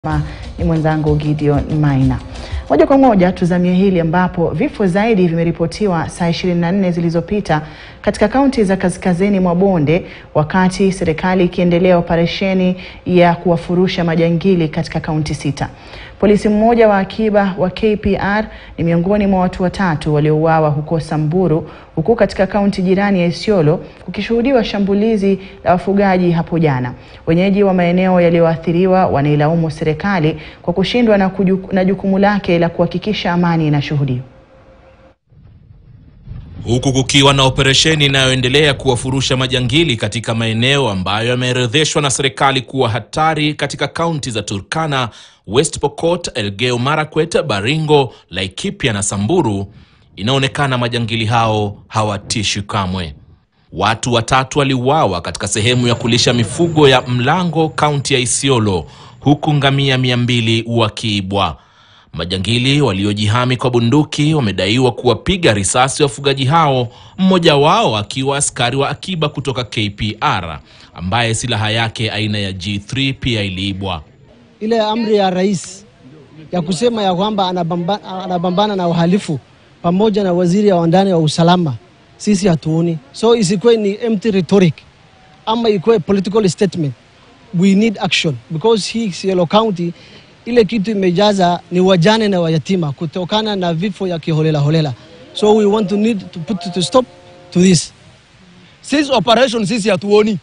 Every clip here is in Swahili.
ni mwenzangu Gideon Maina. Moja kwa moja tuzamie hili ambapo vifo zaidi vimeripotiwa saa 24 zilizopita katika kaunti za kaskazini mwa bonde, wakati serikali ikiendelea operesheni ya kuwafurusha majangili katika kaunti sita. Polisi mmoja wa akiba wa KPR ni miongoni mwa watu watatu waliouawa huko Samburu, huku katika kaunti jirani ya Isiolo kukishuhudiwa shambulizi la wafugaji hapo jana. Wenyeji wa maeneo yaliyoathiriwa wanailaumu serikali kwa kushindwa na, na jukumu lake la kuhakikisha amani inashuhudiwa huku kukiwa na operesheni inayoendelea kuwafurusha majangili katika maeneo ambayo yameorodheshwa na serikali kuwa hatari katika kaunti za Turkana, West Pokot, Elgeyo Marakwet, Baringo, Laikipia na Samburu. Inaonekana majangili hao hawatishi kamwe. Watu watatu waliuawa katika sehemu ya kulisha mifugo ya Mlango, kaunti ya Isiolo, huku ngamia mia mbili wakiibwa. Majangili waliojihami kwa bunduki wamedaiwa kuwapiga risasi wafugaji hao, mmoja wao akiwa askari wa akiba kutoka KPR ambaye silaha yake aina ya G3 pia iliibwa. Ile amri ya rais ya kusema ya kwamba anabamba, anabambana na uhalifu pamoja na waziri wa ndani wa usalama, sisi hatuoni. So isikuwe ni empty rhetoric ama ikuwe political statement. We need action because hii Isiolo County ile kitu imejaza ni wajane na wayatima kutokana na vifo ya kiholela holela. So we want to need to put to stop to this. Sisi operation sisi hatuoni.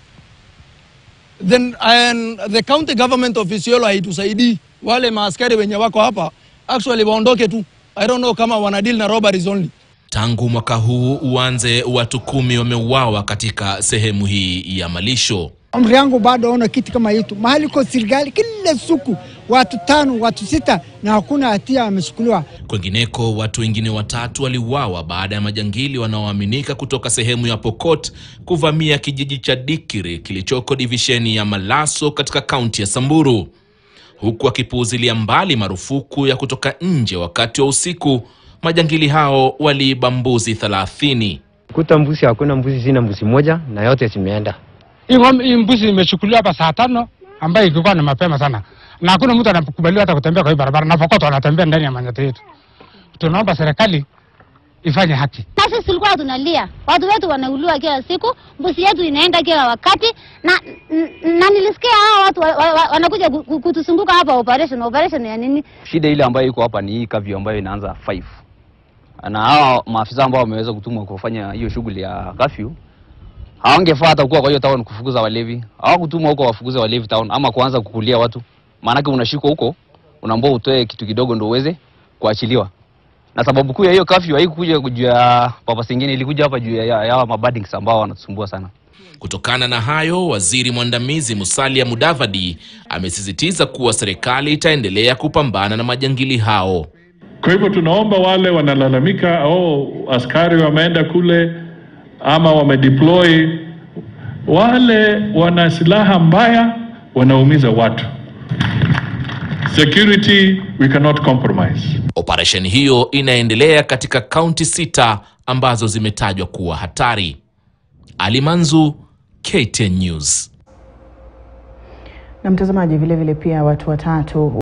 Then and the county government of Isiolo haitusaidii. Wale maaskari wenye wako hapa actually waondoke tu. I don't know kama wana deal na robberies only. Tangu mwaka huu uanze, watu kumi wameuawa katika sehemu hii ya malisho. Umri yangu bado ona kitu kama hitu mahali kwa serikali kila siku watu tano watu sita na hakuna hatia wamechukuliwa. Kwengineko, watu wengine watatu waliuawa baada ya majangili wanaoaminika kutoka sehemu ya Pokot kuvamia kijiji cha Dikiri kilichoko divisheni ya Malaso katika kaunti ya Samburu, huku wakipuuzilia mbali marufuku ya kutoka nje wakati wa usiku. Majangili hao waliiba mbuzi thelathini. Kuta mbuzi hakuna mbuzi, zina mbuzi moja na yote zimeenda. Hii mbuzi imechukuliwa hapa saa tano ambayo ilikuwa ni mapema sana, na hakuna mtu anakubaliwa hata kutembea kwa hii barabara, na Pokot wanatembea ndani ya manyata yetu. Tunaomba serikali ifanye haki. Na sisi tulikuwa tunalia, watu wetu wanauliwa kila siku, mbuzi yetu inaenda kila wakati, na na nilisikia hao watu wa, wa, wa, wanakuja kutusunguka hapa. Operation operation ya nini? Shida ile ambayo iko hapa ni hii kavyu ambayo inaanza 5 na hawa maafisa ambao wameweza kutumwa kufanya hiyo shughuli ya kafyu hawangefaa hata kuwa kwa hiyo town kufukuza walevi. Hawakutumwa huko wafukuze walevi town ama kuanza kukulia watu, maanake unashikwa huko, unaambiwa utoe kitu kidogo ndio uweze kuachiliwa. Na sababu kuu ya hiyo kafyu haikukuja juu ya papa singine, ilikuja hapa juu ya ya mabadings ambao wanatusumbua sana. Kutokana na hayo, waziri mwandamizi Musalia Mudavadi amesisitiza kuwa serikali itaendelea kupambana na majangili hao. Kwa hivyo tunaomba wale wanalalamika, oh, askari wameenda kule ama wamedeploy, wale wana silaha mbaya, wanaumiza watu. Security we cannot compromise. Operesheni hiyo inaendelea katika kaunti sita ambazo zimetajwa kuwa hatari. Ali Manzu, KTN News. Na mtazamaji, vile vile pia watu watatu